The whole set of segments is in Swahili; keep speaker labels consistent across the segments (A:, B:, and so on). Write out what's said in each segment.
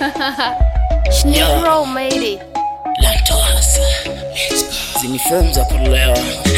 A: Negro made it.
B: Lantos. Hizi ni fomu za kulewa.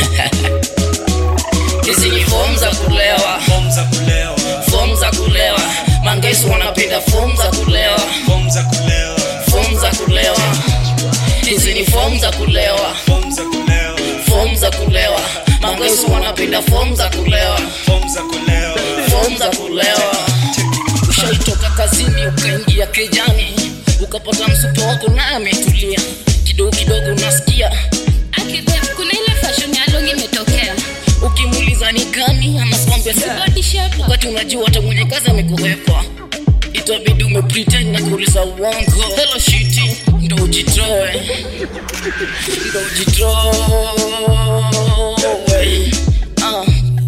B: Hizi ni fomu za kulewa.
C: Fomu za kulewa,
B: Fomu za kulewa. Mangesu wanapenda fomu za kulewa.
C: fomu za kulewa,
B: Fomu za kulewa. Hizi ni fomu za kulewa.
C: fomu za kulewa,
B: Fomu za kulewa. Mangesu wanapenda fomu za kulewa.
C: fomu za kulewa.
B: Fomu za kulewa. Ushaitoka kazini ukaingia kejani, ukapata msuko wako na ametulia kidogo kidogo, unasikia
A: Akibeb, kuna ile fashion ya long imetokea.
B: ukimuuliza ni gani, anakwambia si
A: Body shape.
B: wakati unajua hata mwenye kazi amekuwepa, itabidi umepretend na kuuliza uongo. Hello shiti, ndo ujitoe, ndo ujitoe. Ah.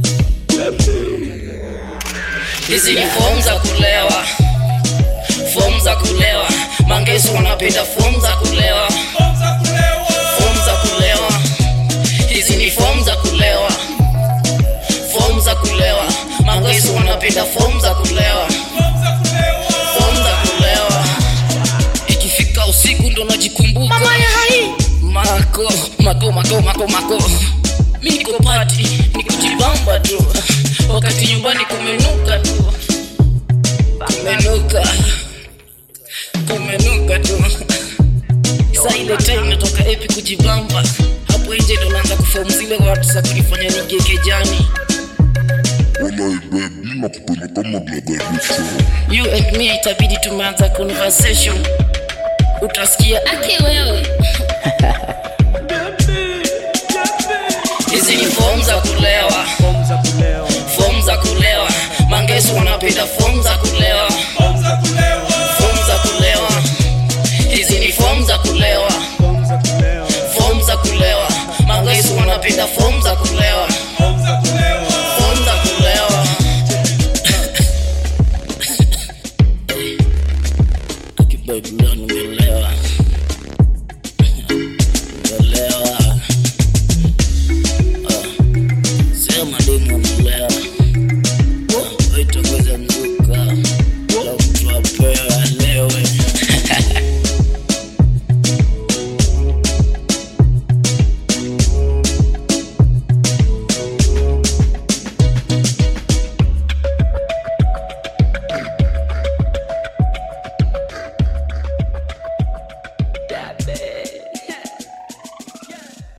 B: Hizi ni fomu za kulewa, fomu za kulewa. Mangesu wanapenda fomu za kulewa,
C: Fomu za kulewa,
B: fomu za kulewa. Hizi ni fomu za kulewa, fomu za kulewa. Mangesu wanapenda fomu za kulewa,
C: fomu za kulewa,
B: fomu za kulewa. Ikifika usiku ndo najikumbuka mama ya hai mako mako mako mako mako mi niko pati nikujibamba tu wakati nyumbani kumenuka tu kumenuka kumenuka tu sa ile time natoka epi kujibamba hapo nje ndo naanza kufomu zile watu za kunifanya nigekejani
D: Wallahi babe, mimi nakupenda kama brother Richo.
B: you and me itabidi tumeanza conversation utasikia
A: Aki wewe.
B: hizi ni fomu za kulewa
C: fomu za kulewa,
B: fomu za kulewa mangesu wanapenda fomu za kulewa